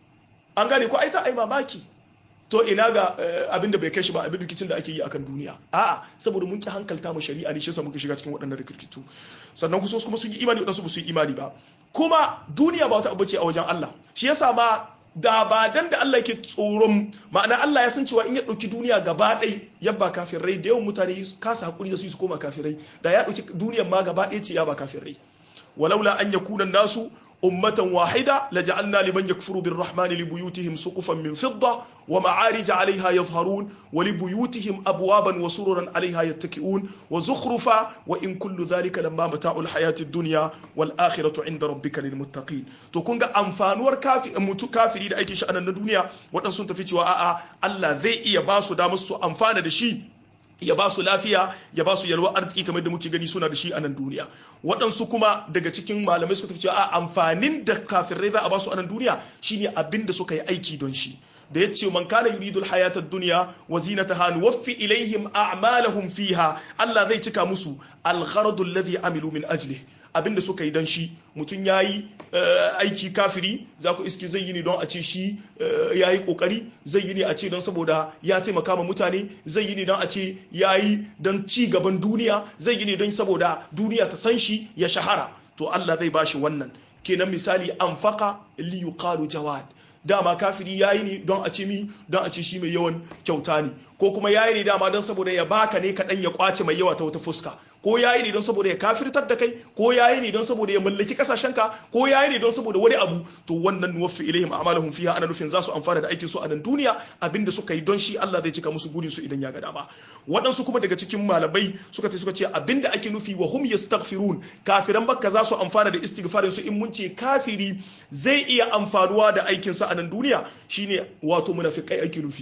an gane ko ai ta ai mamaki to ina ga abin da bai kai shi ba abin rikicin da ake yi akan duniya a'a saboda mun ki hankalta mu shari'a ne shi yasa muka shiga cikin waɗannan rikicu sannan kusa kuma sun yi imani waɗansu ba su yi imani ba kuma duniya ba wata abu ce a wajen Allah shi yasa ma da ba dan da Allah yake tsoron ma'ana Allah ya san cewa in ya ɗauki duniya gaba ɗai yabba kafirai da yawan mutane kasa hakuri da su su koma kafirai da ya ɗauki duniyar ma gaba ɗaya ce ya ba kafirai walaula an yakuna nasu ummatan wahida laja'alna liman yakfuru birrahmani libuyutihim suqufan min fidda wa ma'arij 'alayha yadhharun wa libuyutihim abwaban wa sururan 'alayha yattaki'un wa zukhrufa wa in kullu dhalika lamma mata'ul hayati ad-dunya wal akhiratu 'inda rabbika lil muttaqin to kun ga amfanuwar kafi mutu kafiri da aikin shi anan na duniya wadan sun tafi cewa a'a Allah zai iya ba su damar su amfana da shi ya ba su lafiya ya ba su yalwa arziki kamar da muke gani suna da shi a nan duniya waɗansu kuma daga cikin malamai suka tafi cewa a amfanin da kafirai za a ba su a nan duniya shine abin da suka yi aiki don shi da ya ce man kana yuridul hayatad dunya wa zinataha nuwaffi ilaihim a'malahum fiha Allah zai cika musu al-gharadu alladhi amilu min ajlihi abinda suka yi don shi mutum ya yi aiki kafiri za ku iski zai yi ne don a ce shi ya yi kokari zai yi ne a ce don saboda ya taimaka ma mutane zai yi ne don a ce ya yi don ci gaban duniya zai yi ne don saboda duniya ta san shi ya shahara to Allah zai bashi wannan kenan misali anfaka li yuqalu jawad dama kafiri yayi ne don a ce mi don a ce shi mai yawan kyauta ne ko kuma yayi ne dama don saboda ya baka ne kaɗan ya kwace mai yawa ta wata fuska ko yayi ne don saboda ya kafirtar da kai ko yayi ne don saboda ya mallaki kasashenka ko yayi ne don saboda wani abu to wannan nuwaffi ilaihim a'malahum fiha ana nufin za su amfana da aikin su a nan duniya abinda suka yi don shi Allah zai cika musu burin su idan ya ga dama waɗansu kuma daga cikin malamai suka ce suka ce abinda ake nufi wa hum yastaghfirun kafiran bakka za su amfana da istighfarin su in mun ce kafiri zai iya amfanuwa da aikin sa a nan duniya shine wato munafikai ake nufi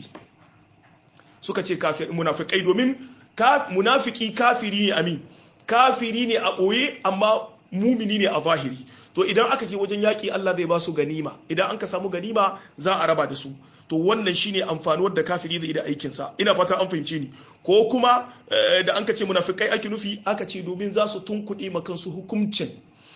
suka ce kafir munafikai domin munafiki kafiri ne amin kafiri ne a ɓoye amma mumini ne a zahiri to idan aka je wajen yaƙi Allah zai ba su ganima idan an ka samu ganima za a raba da su to wannan shine amfanuwar da kafiri zai da aikinsa ina fata an fahimce ni ko kuma da an ka ce munafikai ake nufi aka ce domin za su tunkuɗe ma kansu hukuncin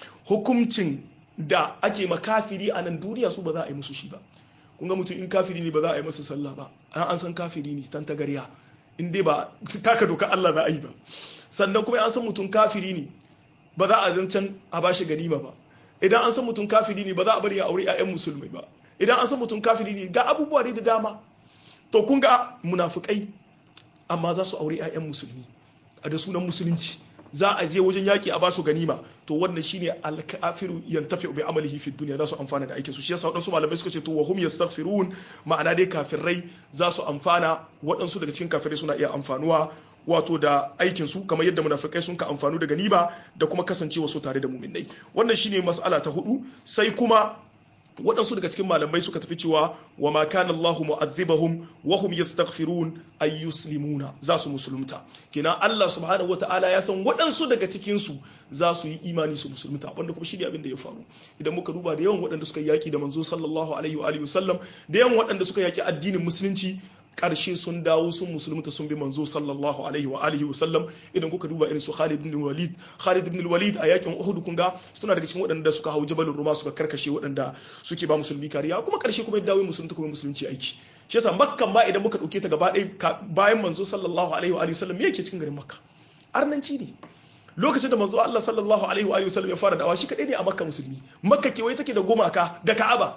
hukuncin da ake ma kafiri a nan duniya su ba za a yi musu shi ba kun ga mutum in kafiri ne ba za a yi masa sallah ba an san kafiri ne tan tagariya in dai ba taka doka Allah za a yi ba sannan kuma an san mutum kafiri ne ba za a zancen a bashi ganima ba idan an san mutum kafiri ne ba za a bari ya aure 'ya'yan musulmai ba idan an san mutum kafiri ne ga abubuwa ne da dama to kun ga munafukai amma za su aure 'ya'yan musulmi a da sunan musulunci za a je wajen yaki a basu ganima to wannan shine al-kafiru yantafi bi amalihi fi dunya za su amfana da aikin su shi yasa wadansu malamai suka ce to wa hum yastaghfirun ma'ana dai kafirai za su amfana wadansu daga cikin kafirai suna iya amfanuwa wato da aikin su kamar yadda munafikai sun ka amfanu da ganima da kuma kasancewa su tare da muminai wannan shine mas'ala ta hudu sai kuma waɗansu daga cikin malamai suka tafi cewa wa ma kana Allahu mu'adhibahum wa hum yastaghfirun ay yuslimuna za su musulunta kina Allah subhanahu wataala ya san waɗansu daga cikin su za su yi imani su musulunta wanda kuma shine abin da ya faru idan muka duba da yawan waɗanda suka yaki da manzo sallallahu alaihi wa alihi wasallam da yawan waɗanda suka yaki addinin musulunci karshe sun dawo sun musulunta sun bi manzo sallallahu alaihi wa alihi wa sallam idan kuka duba irin su Khalid ibn Walid Khalid ibn Walid a yakin Uhud kun ga suna daga cikin waɗanda suka hau Jabalur Ruma suka karkashe waɗanda suke ba musulmi kariya kuma karshe kuma ya dawo musulunta kuma musulunci aiki shi yasa Makka ma idan muka dauke ta gaba ɗaya bayan manzo sallallahu alaihi wa alihi wa sallam me yake cikin garin Makka arnanci ne lokacin da manzo Allah sallallahu alaihi wa alihi wa sallam ya fara da'awa shi kadai ne a Makka musulmi Makka kewaye take da gumaka da Ka'aba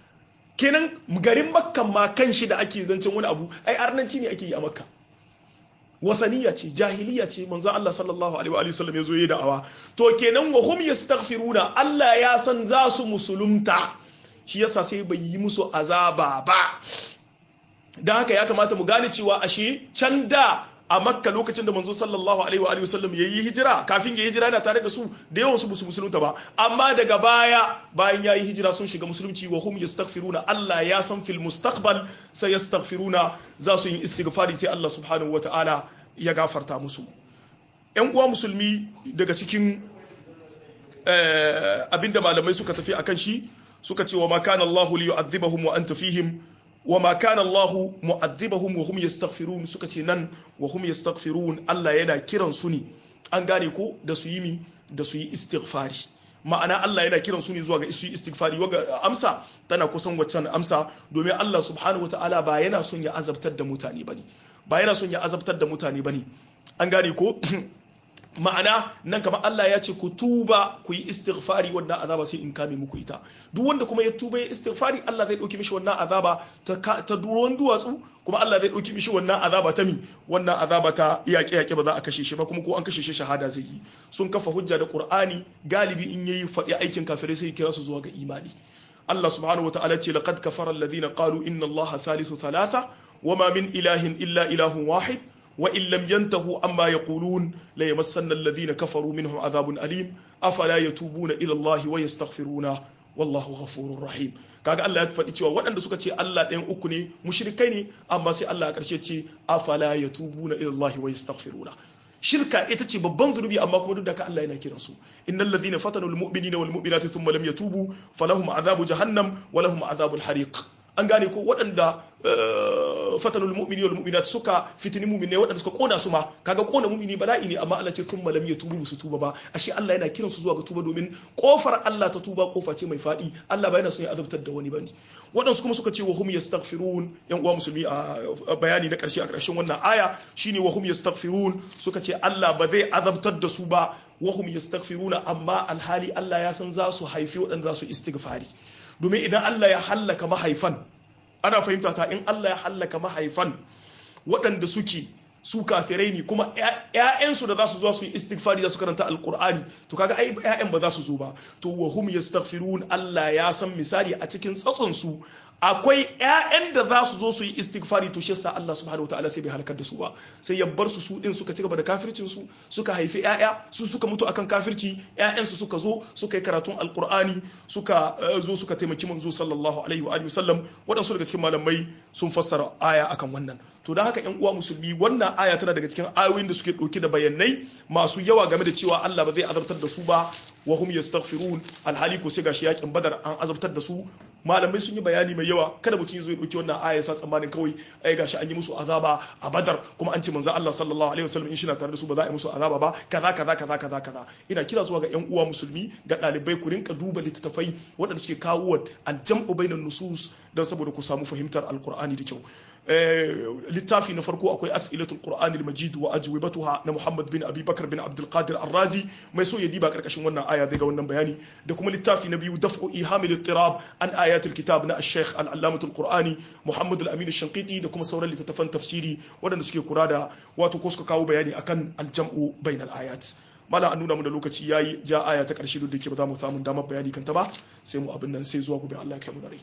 kenan garin makkan ma kan shi da ake zancen wani abu ai arnanci ne ake yi a makka wasaniya ce jahiliya ce manzo Allah sallallahu alaihi wa sallam yazo yi da'awa to kenan wa hum yastaghfiruna Allah ya san za su musulunta shi yasa sai bai yi musu azaba ba dan haka ya kamata mu gane cewa ashe can da a makka lokacin da manzo sallallahu alaihi wa alihi wasallam yayi hijira kafin ya hijira yana tare da su da yawan su musu musulunta ba amma daga baya bayan yayi hijira sun shiga musulunci wa hum yastaghfiruna Allah ya san fil mustaqbal sai yastaghfiruna za su yi istighfari sai Allah subhanahu wataala ya gafarta musu yan uwa musulmi daga cikin abinda malamai suka tafi akan shi suka ce wa ma kana Allah li yu'adhibahum wa anta fihim wa ma kana Allah mu'adhibahum wa hum yastaghfirun suka ce nan wa hum yastaghfirun Allah yana kiran su ne an gane ko da su yi mi da su yi istighfari ma'ana Allah yana kiran su ne zuwa ga su yi istighfari waga amsa tana kusan waccan amsa domin Allah subhanahu wataala ba yana son ya azabtar da mutane bane ba yana son ya azabtar da mutane bane an gane ko ma'ana nan kamar Allah ya ce ku tuba ku yi istighfari wannan azaba sai in kame muku ita duk wanda kuma ya tuba ya istighfari Allah zai dauki mishi wannan azaba ta ta duron duwatsu kuma Allah zai dauki mishi wannan azaba ta mi wannan azaba ta yaƙe yaƙe ba za a kashe shi ba kuma ko an kashe shi shahada zai yi sun kafa hujja da Qur'ani galibi in yayi faɗi aikin kafirai sai kira su zuwa ga imani Allah subhanahu wataala ce laqad kafara alladhina qalu inna Allaha thalithu thalatha wama min ilahin illa ilahun wahid وإن لم ينتهوا عما يقولون ليمسن الذين كفروا منهم عذاب أليم أفلا يتوبون إلى الله ويستغفرونه والله غفور رحيم kaga Allah ya faɗi cewa waɗanda suka ce Allah ɗayan uku ne mushrikai ne amma sai Allah a ƙarshe ce afala yatubuna ila Allah wa yastaghfiruna shirka ita ce babban zunubi amma kuma duk da ka Allah yana kiran su innal ladhina fatanu al mu'minina wal mu'minati thumma lam yatubu falahum azabu jahannam wa lahum azabul hariq an gane ko waɗanda fatanul mu'mini wal mu'minat suka fitini mu'mini waɗanda suka kona su ma kaga kona mu'mini bala'i ne amma Allah ce kun malam ya tubu su tuba ba ashe Allah yana kiran su zuwa ga tuba domin kofar Allah ta tuba kofa ce mai fadi Allah ba yana son ya azabtar da wani bane waɗansu kuma suka ce wa hum yastaghfirun yan uwa musulmi a bayani na ƙarshe a ƙarshen wannan aya shine wa hum yastaghfirun suka ce Allah ba zai azabtar da su ba wa hum yastaghfiruna amma alhali Allah ya san za su haifi waɗanda za su istighfari domin idan Allah ya hallaka mahaifan ana fahimta ta in Allah ya hallaka mahaifan waɗanda suke su kafirai ne kuma ƴaƴansu da za su zo su yi istighfari za su karanta alqur'ani to kaga ai ƴaƴan ba za su zo ba to wa hum yastaghfirun Allah ya san misali a cikin tsatson su akwai ƴaƴan da za su zo su yi istighfari to shi yasa Allah subhanahu wataala sai bai halakar da su ba sai ya bar su su din suka ci gaba da kafircin su suka haifi ƴaƴa su suka mutu akan kafirci ƴaƴan su suka zo suka yi karatun alqur'ani suka zo suka taimaki manzo sallallahu alaihi wa alihi wasallam waɗansu daga cikin malamai sun fassara aya akan wannan to da haka ƴan uwa musulmi wannan aya tana daga cikin ayoyin da suke ɗauke da bayanai masu yawa game da cewa Allah ba zai azabtar da su ba wa hum yastaghfirun alhali ko sai gashi yakin badar an azabtar da su malamai sun yi bayani mai yawa kada mutum zai ɗauki wannan aya sa tsammanin kawai ai gashi an yi musu azaba a badar kuma an ce manzo Allah sallallahu alaihi wasallam in shi na tare da su ba za a yi musu azaba ba kaza kaza kaza kaza kaza ina kira zuwa ga ƴan uwa musulmi ga ɗalibai ku rinka duba littattafai waɗanda suke kawo aljam'u bainan nusus don saboda ku samu fahimtar alqur'ani da kyau littafi na farko akwai as'ilatul qur'ani al-majid wa ajwibatuha na Muhammad bin Abi Bakar bin Abdul Qadir Ar-Razi mai so ya diba karkashin wannan aya daga wannan bayani da kuma littafi na biyu daf'u ihamil ittirab an ayatul kitab na Sheikh al-Allamatul Qur'ani Muhammad al-Amin al-Shanqiti da kuma sauran littattafan tafsiri waɗanda suke kura da wato ko suka kawo bayani akan al-jam'u bainal ayat mala an nuna mu da lokaci yayi ja aya ta karshe duk da ke ba za mu samu damar bayani kanta ba sai mu abin nan sai zuwa gobe Allah ya kai mu da rai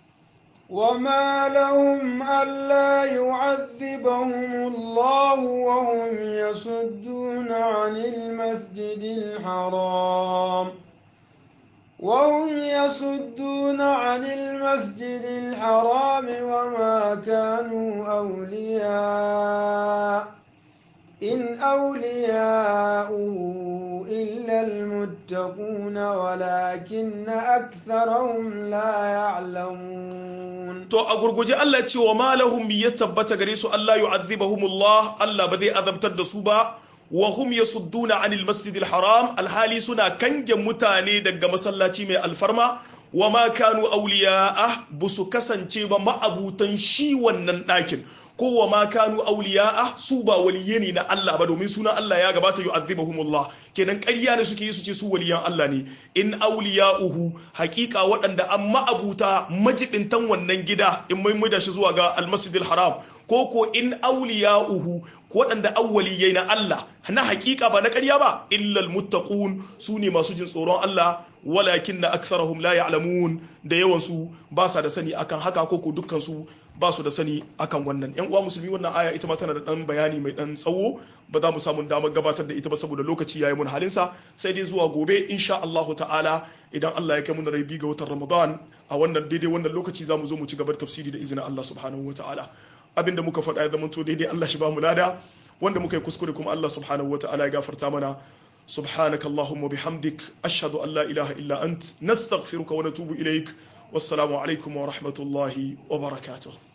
وما لهم ألا يعذبهم الله وهم يصدون عن المسجد الحرام وهم يصدون عن المسجد الحرام وما كانوا أولياء إن أولياؤه إلا المتقون ولكن أكثرهم لا يعلمون to a gurguje Allah ce wa malahum ya tabbata gare su Allah yu'adhibahumullah Allah ba zai azabtar da su ba wa hum yasudduna anil masjidil haram alhali suna kange mutane daga masallaci mai alfarma wa ma kanu awliya'a busu kasance ba ma'abutan shi wannan ɗakin ko wa ma kanu awliya'a su ba waliye ne na Allah ba domin sunan Allah ya gabata yu'adhibuhumullah kenan ƙarya ne suke yi su ce su waliyan Allah ne in awliya'uhu haƙiƙa waɗanda an ma'abuta majibintan wannan gida in mai da shi zuwa ga almasjidil haram ko ko in awliya'uhu waɗanda awwaliyai na Allah na haƙiƙa ba na ƙarya ba illal muttaqun su ne masu jin tsoron Allah walakin na aktharahum la ya'lamun da yawan su ba sa da sani akan haka ko ko dukkan su ba su da sani akan wannan yan uwa musulmi wannan aya ita ma tana da dan bayani mai dan tsawo ba za mu samu damar gabatar da ita ba saboda lokaci yayi mun halin sa sai dai zuwa gobe insha Allah ta'ala idan Allah ya kai mu rai ga watan Ramadan a wannan daidai wannan lokaci za mu zo mu ci gaba da tafsiri da izinin Allah subhanahu wa ta'ala abinda muka faɗa ya zama to daidai Allah shi ba mu lada wanda muka yi kuskure kuma Allah subhanahu wa ta'ala ya gafarta mana سبحانك اللهم وبحمدك أشهد أن لا إله إلا أنت نستغفرك ونتوب إليك والسلام عليكم ورحمة الله وبركاته